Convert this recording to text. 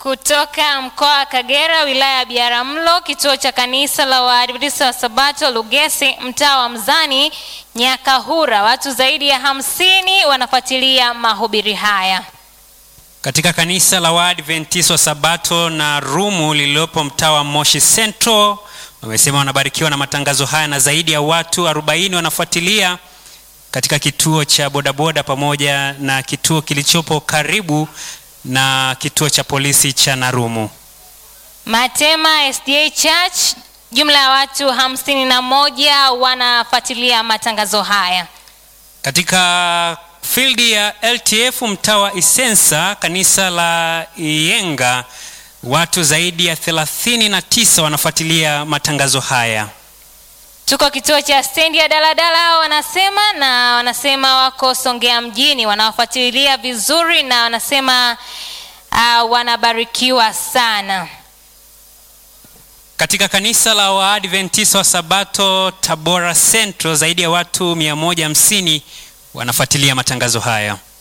Kutoka mkoa wa Kagera, wilaya ya Biharamulo, kituo cha kanisa la Waadventista wa Sabato Lugesi, mtaa wa Mzani, Nyakahura, watu zaidi ya hamsini wanafuatilia mahubiri haya. Katika kanisa la Waadventista wa Sabato na Rumu lililopo mtaa wa Moshi Central wamesema wanabarikiwa na matangazo haya na zaidi ya watu 40 wanafuatilia katika kituo cha bodaboda pamoja na kituo kilichopo karibu na kituo cha polisi cha Narumu. Matema SDA Church, jumla ya watu hamsini na moja wanafuatilia matangazo haya. Katika fildi ya LTF mtaa wa Isensa, kanisa la Iyenga, watu zaidi ya 39 wanafuatilia matangazo haya. Tuko kituo cha stendi ya daladala wanasema, na wanasema wako Songea mjini, wanawafuatilia vizuri na wanasema uh, wanabarikiwa sana. Katika kanisa la Waadventista wa Sabato Tabora Central, zaidi ya watu 150 wanafuatilia matangazo haya.